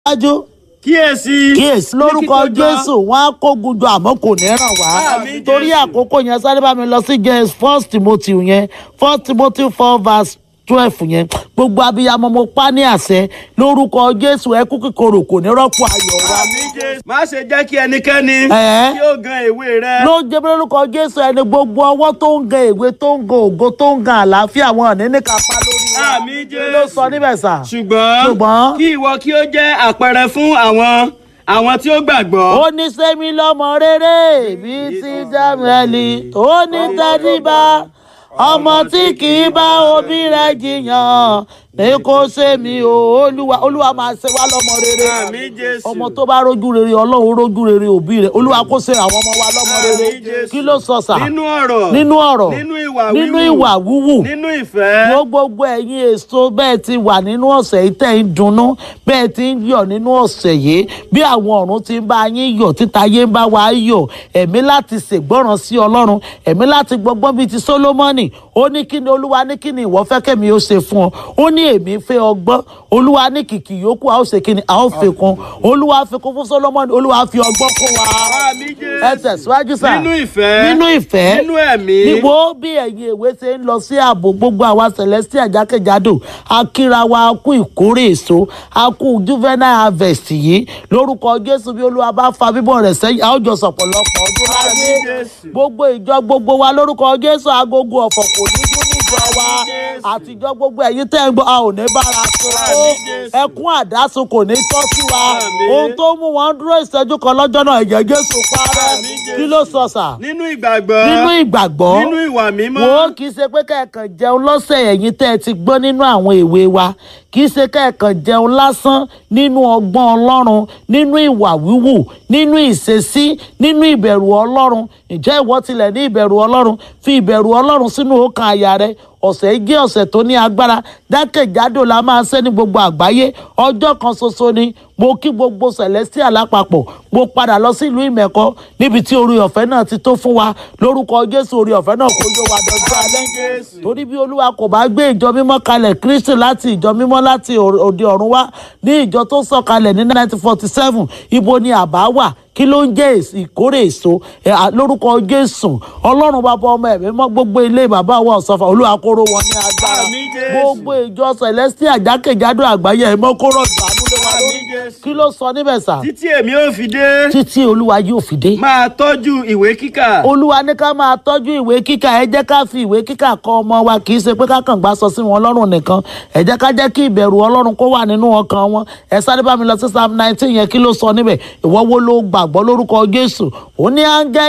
dájú kíyèsí. kíyèsí lórúkọ ní kíkójọ. jésù wọn á kógun jọ àmọ́ kò ní ràn wá Àmín, torí Jésù. àkókò yẹn sáré bá mi lọ sí james first timothy yẹn first timothy four verse twelve yẹn gbogbo abiyamọ mo pa ní àṣẹ lórúkọ jésù ẹkú kíkorò kò ní rọ́pò ayọ̀ wa àmì jésù. má ṣe jẹ́ kí ẹnikẹ́ni Ẹ̀. kí ó gan èwe rẹ. ló ń jẹ́ bí lórúkọ jésù ẹni gbogbo ọwọ́ tó ń gan èwe tó ń gan ògo tó ń gan àlàáfíà wọn ní ní kápá lórí wa àmì kí ló sọ jésù. níbẹ̀ sà ṣùgbọ́n Ṣùgbọ́n. kí ìwọ kí ó jẹ́ àpẹẹrẹ fún àwọn àwọn tí ó gbàgbọ́. ó ní sẹ́mi lọ́mọ rere bíi ti dámẹ́lì tó ní tẹ́líbà ọmọ tí kì í bá òbí rẹ̀ jiyàn ní kó sẹ́mi o olúwa olúwa máa ṣe wá lọ́mọ rere àmì jésù. ọmọ tó bá rójú rere ọlọ́run rójú rere òbí rẹ̀ olúwa kó ṣe àwọn ọmọ wa lọ́mọ rere Àmín, Jésù. kí ló sọ sà nínú ọ̀rọ̀. nínú ọ̀rọ̀ nínú ìwà nínú wíwù. ìwà wúwù nínú ìfẹ́. wọ́n gbogbo ẹ̀yin èso bẹ́ẹ̀ ti wà nínú ọ̀sẹ̀ yìí tẹ̀ ń dunnú bẹ́ẹ̀ ti ń yọ̀ nínú ọ̀sẹ̀ yìí bí àwọn ọ̀run ti ń bá yín yọ̀ títa yé ń bá wa yọ̀ ẹ̀mí láti ṣègbọ́ràn sí ọlọ́run ẹ̀mí láti gbọ́gbọ́n bíi ti sólómọ́nì ó ní kí ni olúwa ní kí ni ìwọ fẹ́ kẹ́mi ó ṣe fún ọ ó ní èmi fẹ́ ọgbọ́n olúwa ní kìkì yòókù a ó ṣe kí ni a ó fi kún olúwa fi kún fún sólómọ́nì olúwa fi ọgbọ́n kún wa àmì jésù. ẹ tẹ̀síwájú sá nínú ìfẹ́. nínú ìfẹ́ nínú ẹ̀mí. níbo bí ẹ̀yin ìwé ṣe ń lọ sí ààbò gbogbo àwa celestial jákèjádò akíra wa a kú ìkórè èso a kú juvenile harvest yìí lórúkọ jésù bí olúwa bá fa bíbọ̀ rẹ̀ sẹ́yìn a ó jọ sọ̀pọ̀lọpọ̀ ọdún láyé Àmín, Jésù. gbogbo ìjọ gbogbo wa lórúkọ jésù agogo ọ̀fọ̀ kò ní dún níjọ wa Jésù. àtijọ́ gbogbo ẹ̀yin tẹ́ ń gbọ́ a ò ní bára tó Àmín, Jésù. ẹkún àdásùn kò ní tọ́ sí wa Àmín. ohun tó mú wọn dúró ìṣẹ́jú kan lọ́jọ́ náà ẹ̀jẹ̀ jésù parẹ́ Àmín, Jésù. kí ló sọ sà nínú ìgbàgbọ́. nínú ìgbàgbọ́ nínú ìwà mímọ́. wo kì í ṣe pé kẹ́ẹ̀kan jẹun lọ́sẹ̀ ẹ̀yìn tẹ́ ẹ ti gbọ́ nínú àwọn ìwé wa kì í ṣe kẹ́ẹ̀kan jẹun lásán nínú ọgbọ́n ọlọ́run nínú ìwà wíwù nínú ìṣesí nínú ìbẹ̀rù ọlọ́run ǹjẹ́ ìwọ tilẹ̀ ní ìbẹ̀rù ọlọ́run fi ìbẹ̀rù ọlọ́run sínú ọkàn àyà rẹ ọ̀sẹ̀ yìí jẹ́ ọ̀sẹ̀ tó ní agbára jákèjádò la máa ṣe ní gbogbo àgbáyé ọjọ́ kan ṣoṣo ni mo kí gbogbo celestial lápapọ̀ mo padà lọ sí ìlú ìmẹ̀kọ níbi tí orí ọ̀fẹ́ náà ti tó fún wa lórúkọ jésù orí ọ̀fẹ́ náà kó yó wa dọjọ́ alẹ́ Jésù. torí bí olúwa kò bá gbé ìjọ mímọ́ kalẹ̀ kristi láti ìjọ mímọ́ láti ò- òde ọ̀run wá ní ìjọ tó sọ̀kalẹ̀ ní 1947 ibo ni àbá wà kí ló ń jẹ́ èsì ìkórè èso ẹ̀, à, lórúkọ jésù ọlọ́run bàbá ọmọ ẹ̀mí mọ́ gbogbo ilé bàbá wa ọ̀sọ́fà olúwa kóró wọn ní agbára Àmín, Jésù. gbogbo ìjọ celestial jákèjádò àgbáyé ẹ̀ mọ́ kóró ìdánú lé wa lórí Àmín, Jésù. kí ló sọ níbẹ̀ sà títí èmi ò fi dé. títí olúwa yóò fi dé máa tọ́jú ìwé kíkà. olúwa ní ká máa tọ́jú ìwé kíkà ẹ jẹ́ ká fi ìwé kíkà kọ́ ọmọ wa kì í ṣe pé ká kàn gbá sọ sí wọn lọ́rùn nìkan ẹ jẹ́ ká jẹ́ kí ìbẹ̀rù ọlọ́run kó wà nínú ọkàn wọn ẹ sáré bá mi lọ sí psalm nineteen yẹn kí ló sọ níbẹ̀ ìwọ wo ló gbàgbọ́ lórúkọ jésù ó ní áńgẹ́